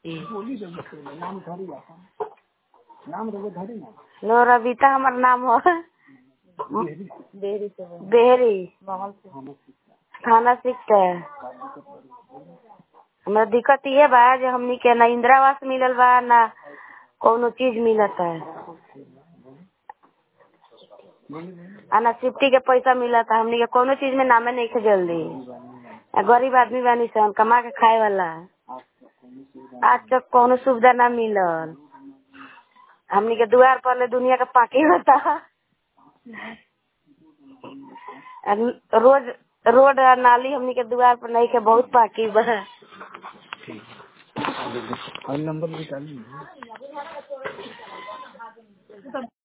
लो रविता हमार नाम हो बेहरी थाना सिकटे हमरा दिक्कत ये बा जे हमनी के ना इंदिरा आवास मिलल बा ना कौनो चीज मिलत है आ ना शिफ्टी के पैसा मिलत है हमनी के कौनो चीज में नामे नहीं खे जल्दी आ गरीब आदमी बानी सन कमा के खाए वाला आज तक कौनो सुविधा ना मिलल हमनी के दुआर पर ले दुनिया के पाकी होता आ रोज रोड आ नाली हमनी के दुआर पर नहीं के बहुत पाकी बा और नंबर निकालिए